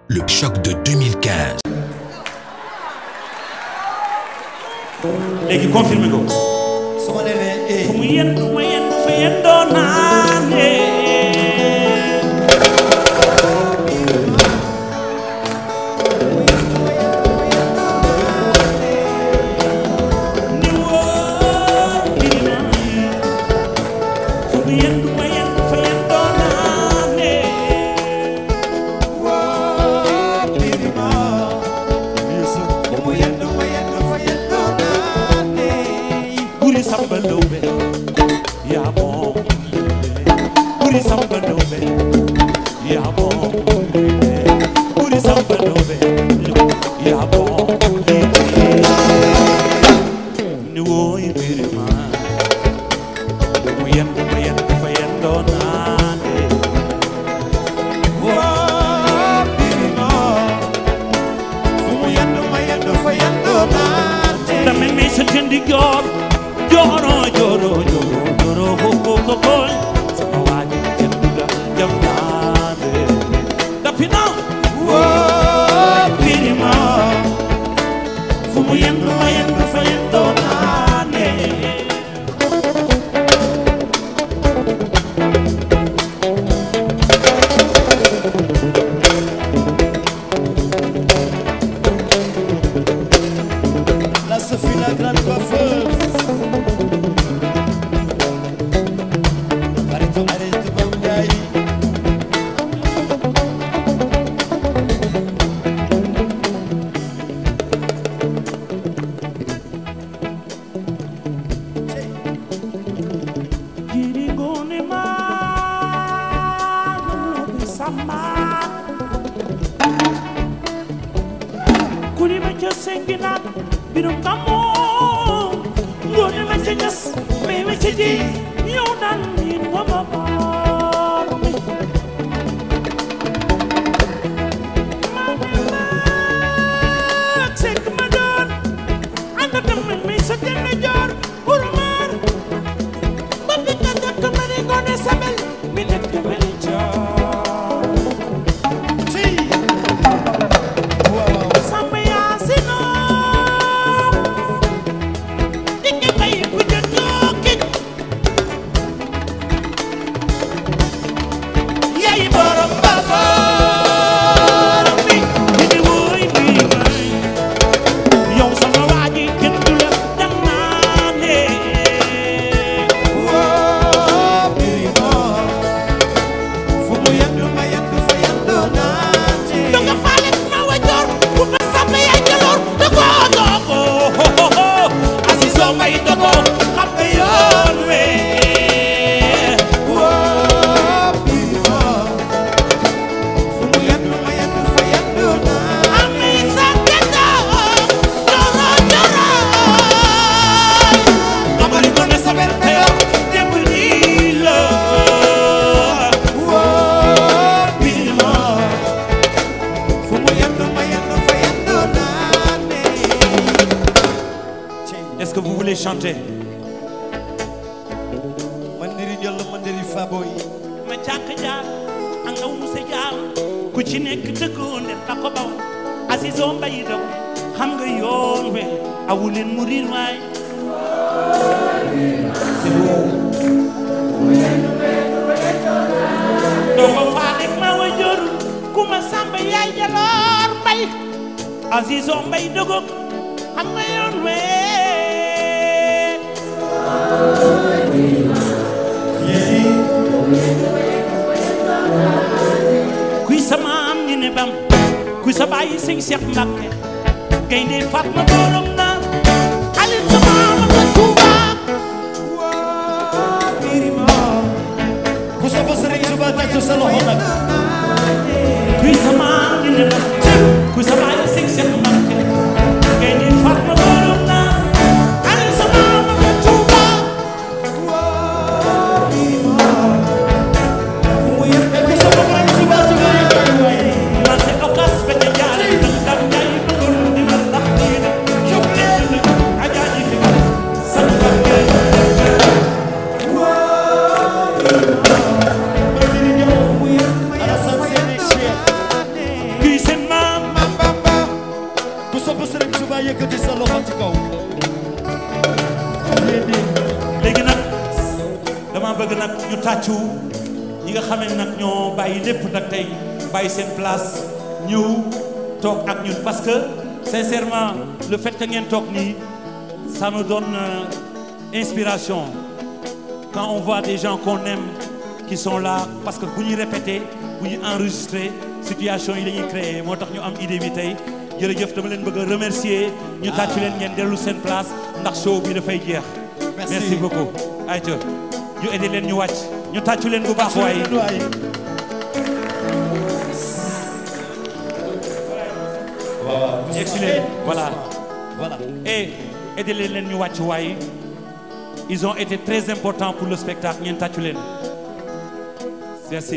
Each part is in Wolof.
Le choc de 2015. léegi confirmé ko su ma demee eh fu mu yendu ma yendu fa yendoo naane ni woo birima fu mu yendu ma yendu fa yendoo naane waa Birima fu mu yendu ma yendu fa yendu naane buri samba lawbe yaa moom buri samba lawbe yaa moom buri samba lawbe yaa moom ni wooy Birima mu yendu ma yendu fa yendoo naane waa Birima fu mu yendu ma yendu fa yendu naane dama mi sa tendi joor jooro jooro jooro jooro ko ko ko ko sama waaji yendu ga jam naane dafi na waa Birima fu mu yendu ma yendu fa yendoo naane la Sophie la grande coiffeuse xaritu xaritu Bam Njaay jiri ngone ma lobe sama kuri ma ca sengina birum kamo ngone ma ca jas me ma ca ji yow dal ni wa ma baar mi ma ma sekk ma doon anda tamit mi sa jënd joor urmar ba bi nga dëkk ma ni ngone sabel mi dëkk mel joor ci waaw waaw Samba Yacine dikki bay bu jëndooki yaay borom babar mi ñu di woy bi may yow sama waa ji kenn du la dem naa ne waa Birima fu mu yendu ma yendu fa yendu naane do nga faale ma wajoor bu ma Samba yaay jaloor dogo dogo Azizo may dogo xam nga yoon we waa Birima fu mu yendu ma yendu fa yendu naane ami sa gëddo joro joro amari ko ne sabel teyo démb nii la waa Birima fu mu yendu ma yendu fa yendu naane est-ce que vous voulez chanter mandiri jël mandiri faboy ma càkk jaar ak ndaw mu sa jaar ku ci nekk dëggoo ne ta ko baw Azizo mbay daw xam nga yoon we awuleen mu riir waay doo ko faale ma wa jor ku ma samba yaay jaloor mbay Azizo mbay dëggoog xam nga yoon we kuy sa maam ñu ne bam kuy sa bàyyi sëñ Cheikh Mbacke gaynde Fatma borom na alin sa maam la Touba waa Birima ku sopp Sëriñ Tuba tàccu sa loxo nag kuy sa maam ñu ne bam kuy sa bàyyi sëñ Cheikh Mbacke gaynde Fatma borom na alin sa maam la Touba waa Birima fu mu yendu ku sopp Sëriñ Tuba Tuba yëkkay waay man se okas fete jaar dam dam jaay bëggul di ma ndax nii de jóg leen nag ajaaji fi sa Mbacke waa Birima mandiri jël fu mu yendu ma yendu nag ñu tàccu ñi nga xam ne nag ñoo bàyyi lépp nag tey bàyyi seen place ñëw toog ak ñun parce que sincèrement le fait que ngeen toog nii ça nous donne euh, inspiration quand on voit des gens qu'on aime qui sont là parce que bu ñuy répéter bu ñuy enregistrer situation yi dañuy créer moo tax ñu am idée bi tey jërëjëf dama leen bëgg a remercier ñu tàccu leen ngeen dellu seen place ndax show bi dafay jeex Merci. merci beaucoup ayca ñu aider leen ñu wàcc ñu tàccu leen bu baax waaye yegsi leen voilà Voilà. et aider leen leen ñu wàcc waaye ils ont été très importants pour le spectacle ngeen tàccu leen merci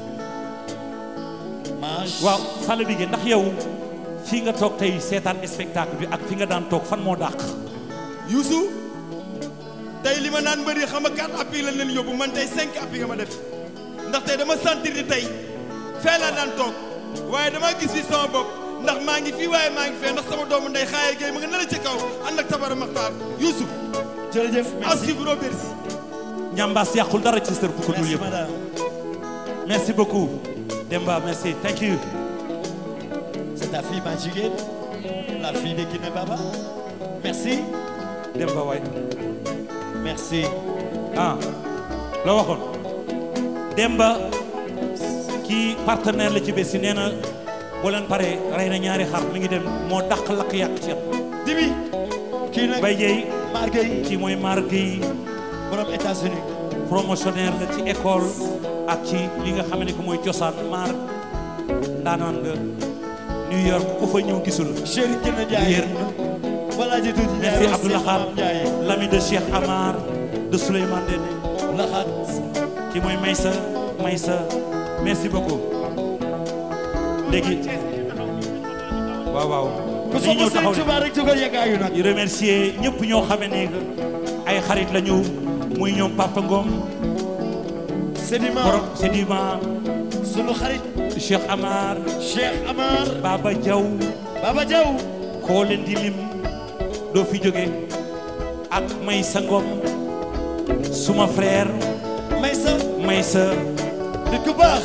Mange. waaw Fallou Bigué ndax yow fii nga toog tey seetaan spectacle bi ak fi nga daan toog fan moo dàq Youssou tey li ma naan mbëri xam nga quatre appuis lañ leen yóbbu man tey cinq appuis nga ma def ndax tey dama sentir ni tey fee laa daan toog waaye dama gis fi sama bopp ndax maa ngi fii waaye maa ngi fee ndax sama doomu ndey xaaye géey ma nga nala ci kaw ànd ak tabara maxtaar Youssou jërëjëf à merci suivre au Bercy ñambaas yàqul dara ci sër bu ko dul merci yëpp madame merci beaucoup Demba merci thank you c'est ta fille ma jigéen la fille de Kiné Baba merci Demba waay merci ah la waxoon Demba kii partenaire la ci bés yi nee na boo leen paree rey na ñaari xar mi ngi dem moo dàq lakk yàq ceeb Dibi kii nag Baye Dieye Marguerite kii mooy Mar Gueye borom États-Unis promotionnaire la ci école ak ci li nga xam ne que mooy cosaan Mar ndaanaan nga New York ku fa ñëw gisul chéri Kiné Ndiaye Yéen. voilà ji tuuti merci Ndiaye Abdou Lahad Maam Ndiaye l'ami de Cheikh Amar de Souleymane Dene Lahad ki mooy Maysa Maysa merci beaucoup léegi waaw waaw ku dañuy ñëw sopp taxaw Sëriñ Tuubaa rek jógal yeggaayu nag di remercier ñëpp ñoo xame ne que ay xarit lañu muy ñoom Papa Ngom Sédiment borom Sedima sunu xarit Cheikh Amar Cheikh Amar Baba Diaw Baba Diaw koo leen di lim doo fi jóge ak Maysa Ngom suma frère Maysa Maysa nit ku baax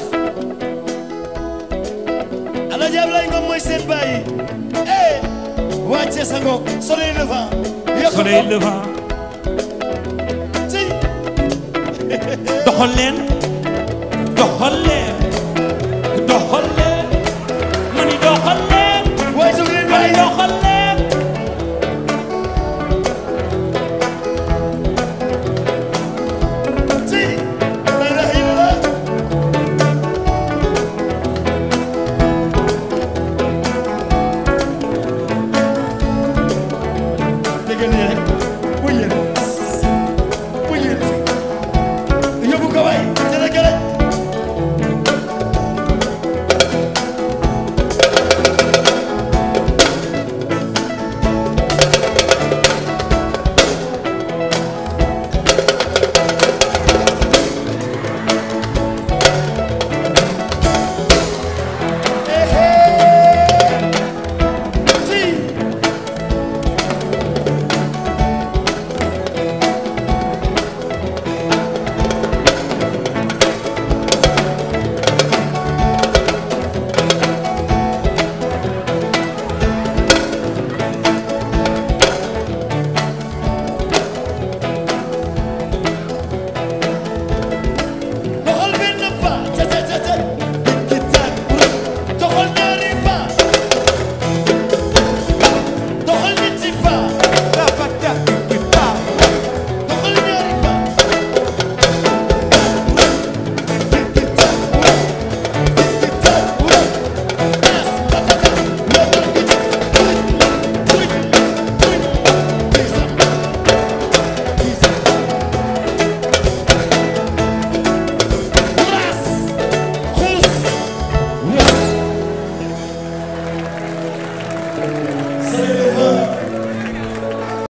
Alaaji Ablaye Ngom mooy seen bàyyi eh wàcce sa ngoog soleil levant yokk soleil levant ci doxal leen doxal leen doxal leen